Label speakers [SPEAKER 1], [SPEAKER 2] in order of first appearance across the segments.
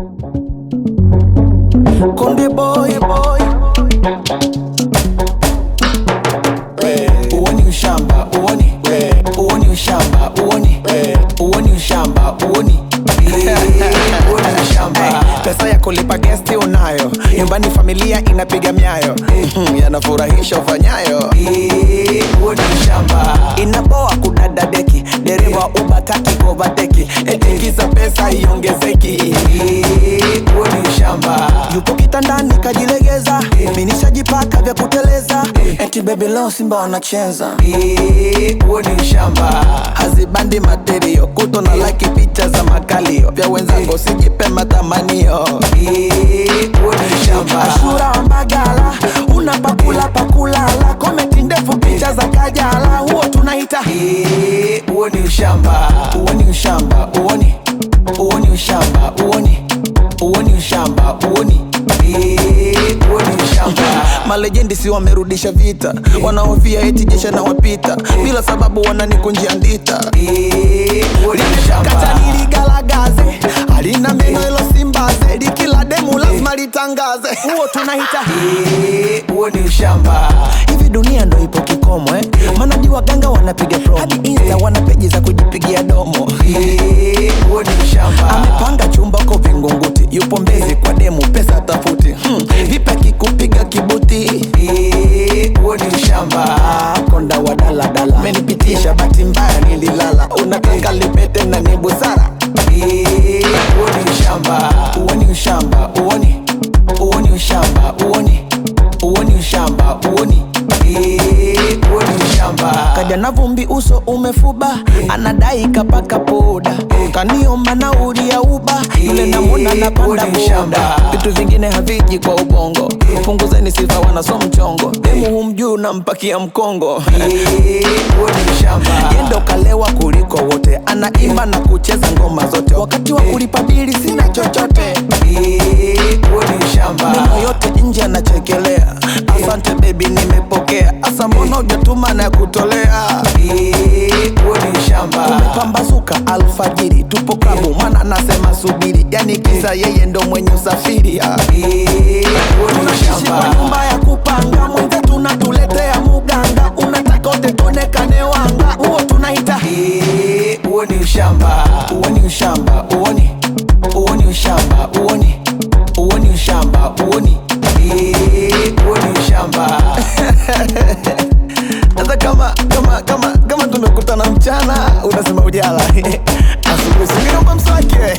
[SPEAKER 1] Konde boy boy, uoni ushamba uoni, uoni ushamba uoni, uoni ushamba uoni uoni ushamba. Pesa ya kulipa gesti unayo, nyumbani familia inapiga miayo, Mhm, yanafurahisha ufanyayo. Uoni ushamba, inaboa kudada deki, dereva ubataki kovateki, etikiza pesa iongezeki. Uoni ushamba, yupo kitandani kajilegeza, minishajipaka vya kuteleza, eti baby leo Simba wanacheza. Uoni ushamba, hazibandi materio, kuto na like picha za makalio, vya wenzangu sijipe matamanio. Uoni ushamba, Ashura wa Mbagala, una pakula pakulala, komenti ndefu picha za Kajala, huo tunaita uoni ushamba, uoni ushamba, uoni uoni ushamba, uoni uoni ushamba, uoni uoni ushamba. Malejendi si wamerudisha vita, wanaofia eti jesha na wapita, bila sababu wananikunjia ndita. Kata niligalagaze, halina meno ilo simbaze, likila demu lazima litangaze, huo tunaita huo ni ushamba. Hivi dunia ndo ipo kikomo eh? Maana di waganga wanapiga promo, hadi insta wana peji za kujipigia domo. Huo ni ushamba. Amepanga chumba ko Vingunguti, yupo Mbezi kwa demu, pesa tafuti. Hmm. Vipi akikupiga kibuti? Huo ni ushamba. Konda wa daladala, menipitisha bahati mbaya nililala, unataka lipete na ni busara. Huo ni ushamba, uoni ushamba, uoni uoni ushamba, uoni uoni ushamba, uoni uoni ushamba. Kaja na vumbi, uso umefuba, anadai kapaka poda, kaniomba nauli ya uba, yule namwona napanda boda. Vitu vingine haviji kwa ubongo, punguzeni sifa, wanaso mchongo, demu humjuu nampakia mkongo. Yendo kalewa kuliko wote, anaimba na kucheza ngoma zote, wakati wa kulipa bili sina chochote. Meno yote nje anachekelea, asante baby, nimepokea. Asa mbona hujatuma na kutolea? Umepambazuka alfajiri, tupo klabu, mwana anasema subiri, yani kisa yeye ndo mwenye usafiri. ah. Tunaishi kwa nyumba ya kupanga, mwenzetu unatuletea muganga, unataka utetonekane wanga, huo tunaita huo ni ushamba, huo ni ushamba, uoni huo ni ushamba, uoni huo ni ushamba, uoni huo ni ushamba. Sasa kama kama kama kama tumekutana mchana unasema ujala asubuhi singiomba mswaki we.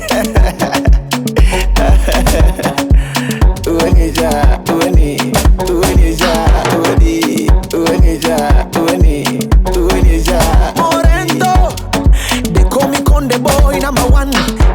[SPEAKER 1] Uwenisha, uweni, uwenisha, uweni, uwenisha, uweni, uwenisha. Morento, they call me Konde boy number one.